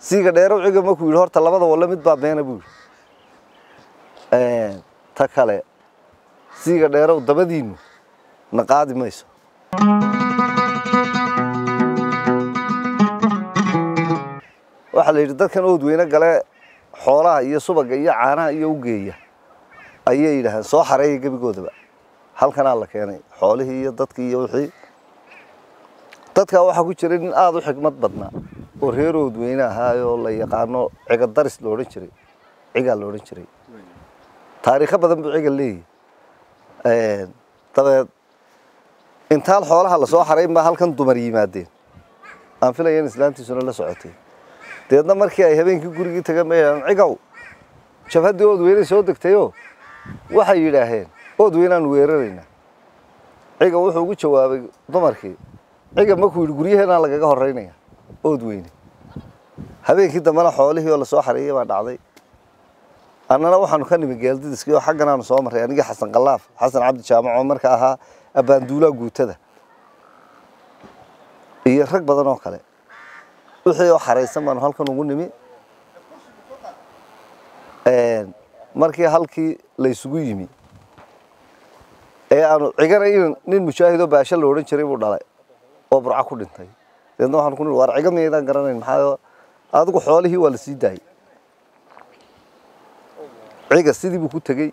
siiga dheerow ciga markuu yidhi horta labada walle mid baa beena buu yidhi ta kale siiga dheerow dabadiinnu na qaadi mayso waxaa la yidhi dadkan ood weyne gale xoolaha iyo subaga iyo caanaha iyo u geeya ayay yidhaahdeen soo xareeya gebigoodaba halkanaa la keenay xoolihii iyo dadkii iyo wixii dadkaa waxaa ku jiray nin aada u xikmad badnaa oo reer ood weyne ahaayoo la yaqaano ciga daris la odhan jiray cigaa la odhan jiray taariikho badan buu ciga leeyahy dabeed intaan xoolaha lasoo xarayn baa halkan dumar yimaadeen aan filaya in islaantiisuna la socotay dabeedna markii ay habeenkii gurigii tagan bay yidhahdeen cigow jabhaddii ood weyne soo degtayoo waxay yidhaaheen ood weynaanu weeraraynaa ciga wuxuu ugu jawaabay dumarkii ciga markuu yidhi guryaheenaa lagaga horeynaya ood weyne habeenkii dambena xoolihii oo lasoo xareeyey baa dhacday annana waxaanu ka nimi geeldidiskii oo xagganaanu soo marray anigii xasan kalaaf xasan cabdi jaamac oo marka ahaa abbaanduulaha guutada iyo rag badan oo kale wixii oo xaraysan baanu halkan ugu nimi markii halkii la isugu yimi ee aanu cigana in nin mujaahidoo baasho la odhan jiray buu dhalay oo burco ku dhintay dabeedna waxaan ku nihi waar ciga miyaydaan garanayn maxaa adigu xoolihii waa la sii daayey ciga sidii buu ku tegey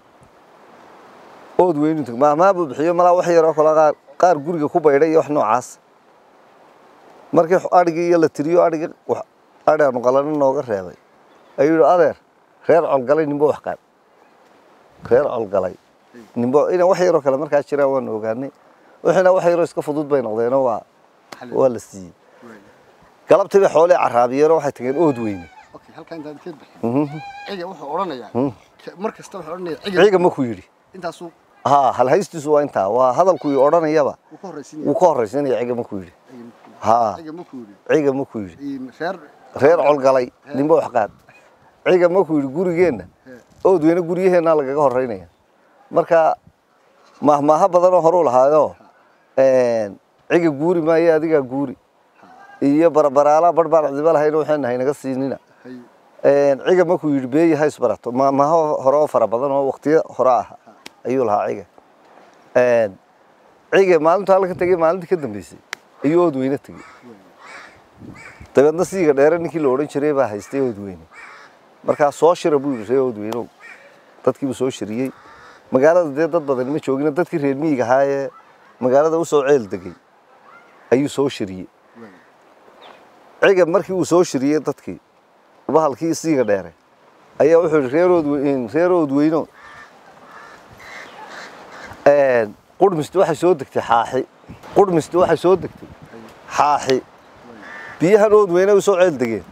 ood weynu teg maahmaa buu bixiyo malaa wax yaroo kale qaar qaar guriga ku baydhay iyo wax noocaas markii adhigii iyo la tiriyo adhigii adhi aanu qalano nooga reebay ayuu yidhi adeer reer colgalay nimbo wax qaad reer colgalay nimbo ina wax yaroo kale markaa jiraan waanu ogaanay wixiina wax yaroo iska fudud bay noqdeenoo waa waa la siiyey galabtii bay xoolihii carraabiyeenoo waxay tageen ood weyne halkaa intaad ka bixin ciga wuxuu odhanayaa mar kasta wuxuu odhanayaa ciga markuu yidhi intaasuu haa halhaystiisu waa intaa waa hadalkuu ii odhanayaba wuu ka horraysiin wuu ka horraysanaya ciga markuu yidhi haa ciga markuu yidhi ciga markuu yidhi reer reer colgalay nimbo wax qaad ciga markuu yidhi gurigeenna ood weyne guryaheennaa lagaga horreynaya marka mahmaaho badanoo horuu lahaayoo ciga guuri maayo adigaa guuri iyo barabaraala bar baan cidiba lahayna waxayna haynaga siinina ciga markuu yidhi beeyi ha isbarato mahmaaho hore oo fara badan oo waqtiyo hore ah ayuu lahaa ciga ciga maalintu halka tegey maalintii ka dambeysay ayuu ood weyne tegey dabeedna siiga dheere ninkii la odhan jiray baa haystay ood weyne markaa soo shira buu yidhi ree ood weynow dadkiibuu soo shiriyey magaalada dee dad badan ma joogina dadkii reer miyiga ahaa ee magaalada usoo ceel degay ayuu soo shiriyey ciga markii uu soo shiriyey dadkii bahalkii siiga dheere ayaa wuxuu yidhi reerood reer ood weyno qurhmisti waxay soo degtay xaaxi qurhmisti waxay soo degtay xaaxi biyahan ood weyne u soo ceel degeen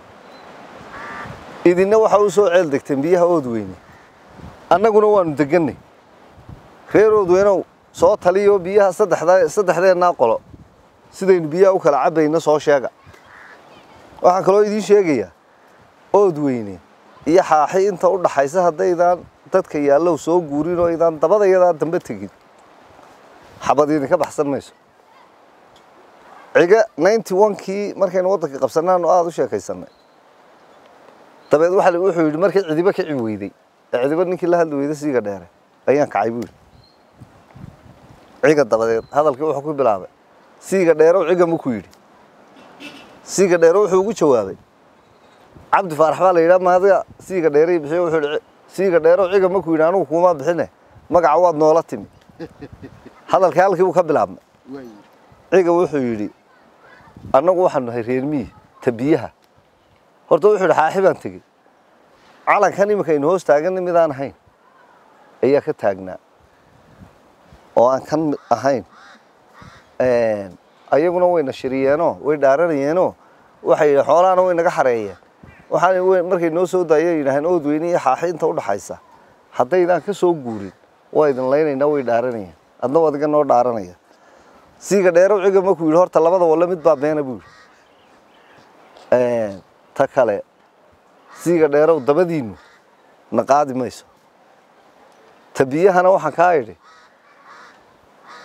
idinna waxa u soo ceel degteen biyaha ood weyne annaguna waanu degannay reer ood weynow soo taliyo biyaha saddexda saddexdeennaa qolo sidaynu biyaha u kala cabbayno soo sheega waxaan kaloo idiin sheegayaa ood weyne iyo xaaxi inta u dhaxaysa haddaydaan dadka yaallow soo guurin oo idaan dabadayadaa dambe tegin xabad idinka baxsan mayso ciga ninety onkii markaynu waddanka qabsannaanu aada u sheekaysanay dabeed waxa wuxuu yidhi markii cidiba kici weyday ee cidiba ninkii la hadli weyday siiga dheere ayaan kacay buu yidhi ciga dabadeed hadalkii wuxuu ku bilaabay siiga dheerow ciga markuu yidhi siiga dheere wuxuu ugu jawaabay cabdi faarax baa la yidhaha maadiga siiga dheeray bixiyo wuxuu yidhi siiga dheerow ciga markuu yidhi anugu kuuma bixine magaca waad noola timi hadalkii halkii buu ka bilaabmay ciga wuxuu yidhi annagu waxaanu nahay reer miyi ta biyaha horta wuxuu yidhi xaaxi baan tegey calankan iminka aynu hoos taaganna midaan ahayn ayaa ka taagnaa oo aan kan mid ahayn ayaguna wayna shiriyeenoo way dhaaranayeenoo waxay yidhi xoolahana way naga xareeyeen waxaan markay noo soo daayay yidhaaheen ood weyne iyo xaaxi inta u dhaxaysa haddaydaan ka soo guurin waa idin laynaynaa way dhaaranayeen adna adiga noo dhaaranaya siiga dheerow ciga markuu yidhi horta labada walle mid baa beena buu yidhi ta kale siiga dheerow dabadiinnu na qaadi mayso ta biyahana waxaan kaa idhi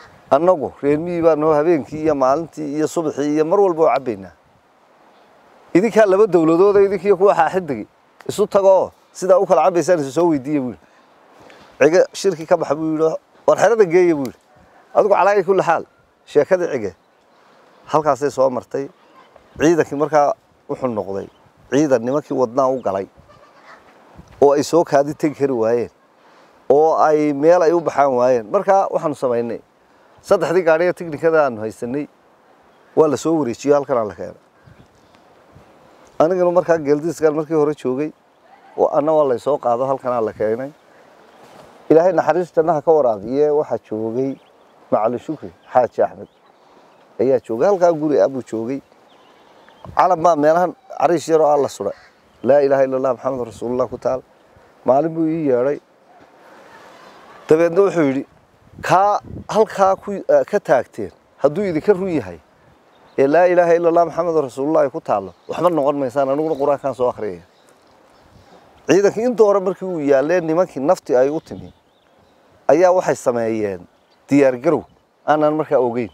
annagu reer miyi baa noo habeenkii iyo maalintii iyo subaxii iyo mar walba oo cabbaynaa idinkaa laba dowladooda idinkiiyo kuwa xaaxidigi isu tagoo sidaa u kala cabaysaan isu soo weydiiya buu yidhi cige shirki ka baxa buu yidhi war xerada geeya buu yidhi adigu calaayi kulli xaal sheekadii cige halkaasay soo martay ciidankii markaa wuxuu noqday ciidan nimankii wadnaa u galay oo ay soo kaadi tegi kari waayeen oo ay meel ay u baxaan waayeen markaa waxaanu samaynay saddexdii gaadhiga tiknikada aanu haysanay waa la soo wareejiyo halkanaa la keenay anigana markaa geeldiiskan markii hore joogay oo anna waa laysoo qaado halkanaa la keenay ilaahay naxariis jannaha ka waraabiye waxaa joogay macali shukri xaaji axmed ayaa joogay halkaa guri ah buu joogay calam baa meelahan cariish yaroo alla suray laa ilaaha illa allah maxamed rasuulullah ku taal maalin buu ii yeedhay dabeedna wuxuu yidhi kaa halkaa ku ka taagteen hadduu idinka run yahay ee laa ilaaha illa allah maxamed rasuulullah ay ku taallo waxba noqon maysaan aniguna qur-aankaan soo akhriyaya ciidankii inta hore markii uu yaalleen nimankii nafti ay u timi ayaa waxay sameeyeen diyaargarow aanan markaa ogeyn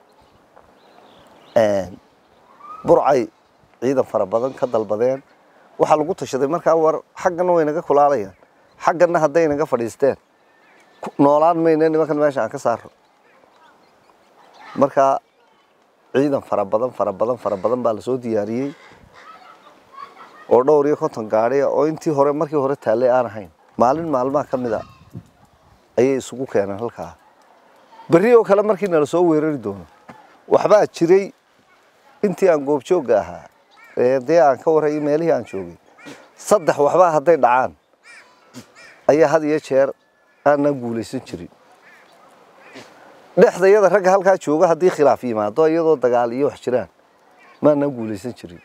burcay ciidan fara badan ka dalbadeen waxaa lagu tashaday markaa war xaggana way naga kulaalayaan xaggana hadday naga fadhiisteen noolaan mayne nimankan meesha aan ka saaro markaa ciidan fara badan fara badan fara badan baa lasoo diyaariyey oo dhowr iyo konton gaadhiya oo intii hore markii hore taallay aan ahayn maalin maalmaha ka mid a ayay isugu keeneen halkaa berri oo kale markii nala soo weerari doono waxbaa jiray intii aan goobjoogga ahaa ee dee aan ka warrayay meelihii aan joogay saddex waxbaa hadday dhacaan ayaa had iyo jeer aanan guulaysan jirin dhexdayada ragga halkaa jooga haddii khilaaf yimaado iyadoo dagaal iyo wax jiraan maanaan guulaysan jirin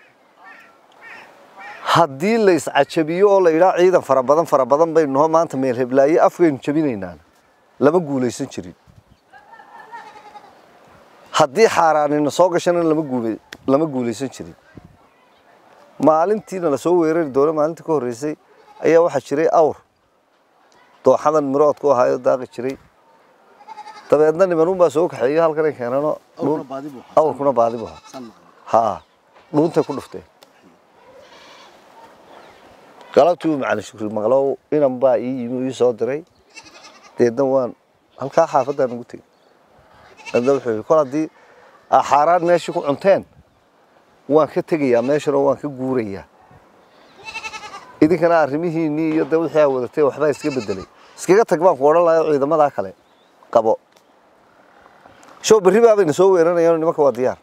haddii la iscajabiyo oo la yidhaa ciidan fara badan fara badan baynu noo maanta meel heblaaye afkaynu jabinaynaan lama guulaysan jirin haddii xaaraanina soo gashana lama guula lama guulaysan jirin maalintiina lasoo weerari doono maalintii ka horreysay ayaa waxaa jiray awr dooxadan miroodku ahaayo daaqi jiray dabeedna nimanunbaa soo kaxeeyo halkan ay keenano awrna baadi buu ahaa. awrkuna baadi bu ahaa San maqan. haa dhuuntay ku dhufteen galabtii uu macalin shukri maqlow inan baa ii yimi uu ii soo diray deedna waan halkaa xaafaddaan ugu tegey deedna wuxuu yidhi kol haddii aa xaaraan meeshii ku cunteen waan ka tegayaa meeshana waan ka guurayaa idinkana arrimihiinnii iyo de wixii aa wadatay waxbaa iska bedelay iskaga tag baan ku odhan lahayo ciidamadaa kale qabo show berri baabayna soo weeranayaan nimanka waa diyaar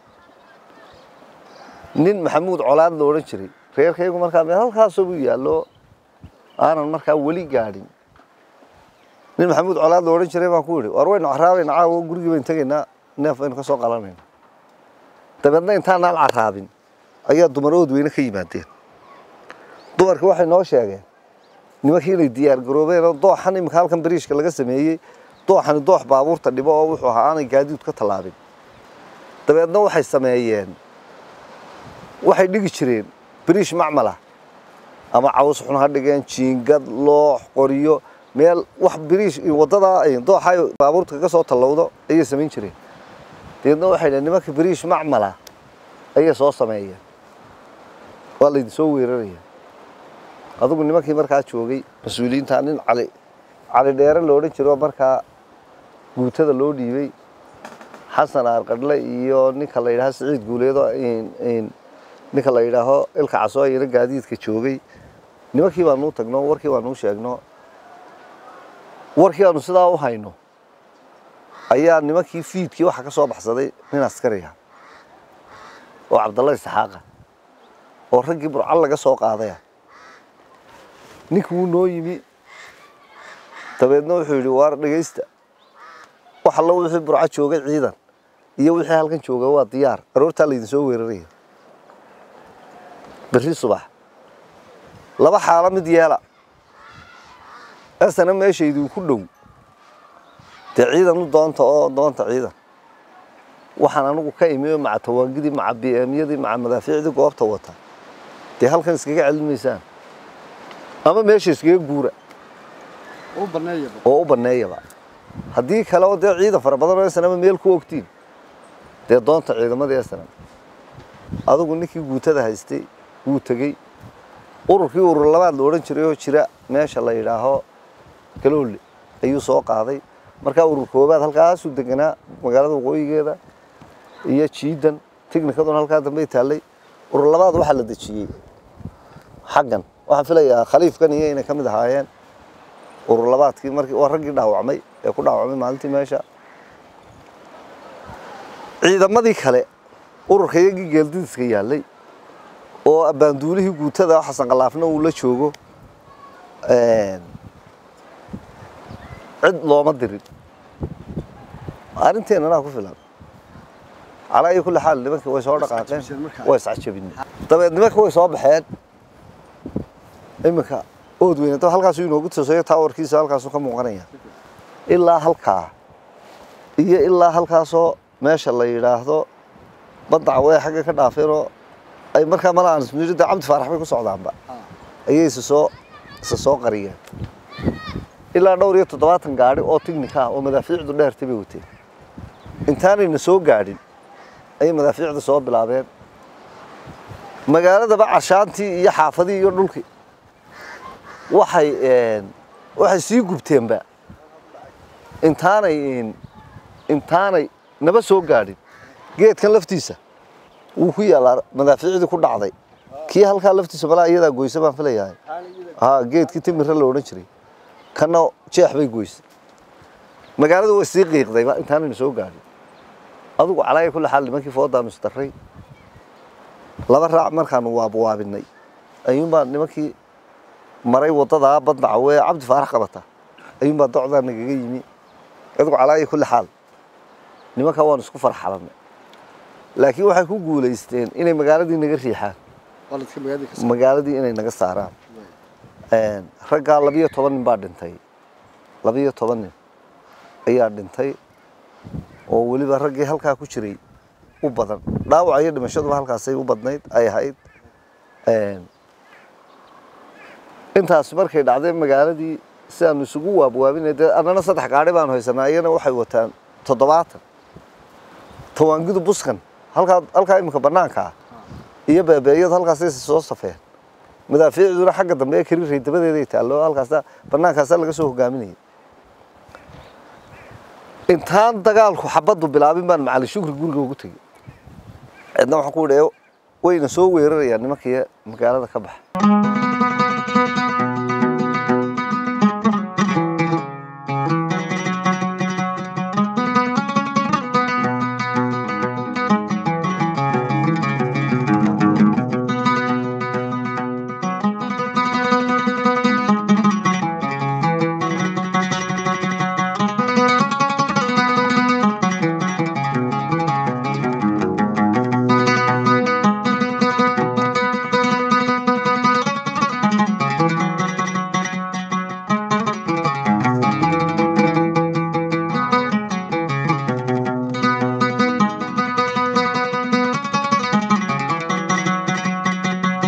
nin maxamuud colaad la odhan jiray reerkaygu markaa meel halkaasoo buu yaallo aanan markaa weli gaadhin nin maxamuud colaad la odhan jiray baan ku yidhi war waynu caraabayna caawo gurigii baynu tegaynaa neef baynu ka soo qalanayna dabeedna intaanaan caraabin ayaa dumar ood weyne ka yimaadeen dumarkii waxay noo sheegeen nimankii inay diyaar garoobeen oo dooxan imika halkan bariishka laga sameeyey dooxani doox baabuurta dhibo oo wuxuu ahaa aanay gaadiid ka tallaabin dabeedna waxay sameeyeen waxay dhigi jireen bariish macmala ama caws xun ha dhigeen jiingad loox qoryo meel wax bariish wadada dooxa ay baabuurta kaga soo tallowdo ayay samayn jireen dabeedna waxay dhaheen nimanka bariish macmala ayay soo sameeyeen waa laydin soo weeraraya adigu nimankii markaa joogay mas-uuliyiinta nin cali cali dheere la odhan jiro markaa guutada loo dhiibay xasan aarqadhle iyo ninka la yidhaaho siciid guuleedo ninka la yidhaaho ilka caso ayana gaadiidka joogay nimankii baanuu tagno warkii baanuu sheegno warkii aanu sidaa u hayno ayaa nimankii fiidkii waxa ka soo baxsaday nin askariga oo cabdalla isxaaqa oo raggii burcal laga soo qaadaya ninki wuu noo yimi dabeedna wuxuu yidhi waar dhegaysta wax allo wixii burco joogay ciidan iyo wixii halkan jooga waa diyaar aroortaa laydin soo weeraraya berri subax laba xaalo mid yeela esana meesha idinku dhow dee ciidan u doonta oo doonta ciidan waxaan anigu ka imi oo maca tawaangidii maca bmyadii maca madaafiicdii goobta wata dee halkan iskaga celin maysaan ama meesha iskaga guura u baneeyaba oo u banneeyaba haddii kale oo dee ciidan fara badan oo esanama meel ku ogtiin dee doonta ciidamadii esanam adigu ninkii guutada haystay wuu tegey ururkii urur labaad la odhan jiray oo jira meesha la yidhaaho galoole ayuu soo qaaday markaa urur koobaad halkaasuu deganaa magaalada waqooyigeeda iyo jiidan tignikaduna halkaa dambey taallay urur labaad waxaa la dejiyey xaggan waxaan filayaa khaliifkan iyo inay ka mid ahaayeen urur labaadkii markii waa raggii dhaawacmay ee ku dhaawacmay maalintii meesha ciidamadii kale ururka iyagii geeldidiska yaallay oo abbaanduulihii guutada xasan khalaafna uu la joogo cid looma dirin arrinteennanaa ku filan calaa iyo kulli xaal nimankii way soo dhaqaaqeen iscajabiseen markaa. way iscajabin dabeed nimanka way soo baxeen iminka ood weyne dab halkaasuu inoogu tooseeyo taawarkiisa halkaasuu ka muuqanaya ilaa halkaa iyo ilaa halkaasoo meesha la yidhaahdo baddaca way xagga ka dhaafeenoo ay markaa mala aan ismiri dee cabdi faarax bay ku socdaanba ayay isa soo isa soo qariyeen ilaa dhowr iyo toddobaatan gaadhi oo tignika ah oo madaafiicdu dheertay bay wateen intaanayna soo gaadhin ayay madaafiicda soo bilaabeen magaaladaba cashaantii iyo xaafadii iyo dhulkii waxay waxay sii gubteenba intaanay intaanay naba soo gaadhin geedkan laftiisa wuu ku yaallaa madaafiicdii ku dhacday kii halkaa laftiisa malaa iyadaa goysa baan filayahay ha geedkii timirra la odhan jiray kana jeex bay goysay magaalada way sii qiiqdayba intaanayna soo gaadhin adugu calaaya kulli xaal nimankii foodaanu isdarray laba raac markaanu waabwaabinay ayuunbaa nimankii maray waddadaa badnaca wee cabdi faarax qabata ayuunbaa docdaa nagaga yimi adugu calaaya kulli xaal nimankaa waanu isku farxalanay laakiin waxay ku guulaysteen inay magaaladii naga riixaan qaladka magaalada ka magaaladii inay naga saaraan raggaa labiyo toban nin baa dhintay labiyo toban nin ayaa dhintay oo weliba raggii halkaa ku jiray u badan dhaawaca iyo dhimashaduba halkaasay u badnayd ay ahayd intaas markay dhacday magaaladii sidaanu isugu waabwaabinay dee annana saddex gaadhi baanu haysanaa iyana waxay wataan toddobaatan tawaangidu buskan halkaa halkaa iminka bannaanka ah iyo beebeeyadu halkaasay soo safeen madaafiicduna xagga dambe ee kariiray dabadeeday taallo halkaasa bannaankaasaa laga soo hogaaminayay intaan dagaalku xabaddu bilaabin baan macali shukri guriga ugu tegey cidna waxaan ku idhi wayna soo weerarayaan nimankii magaalada ka baxa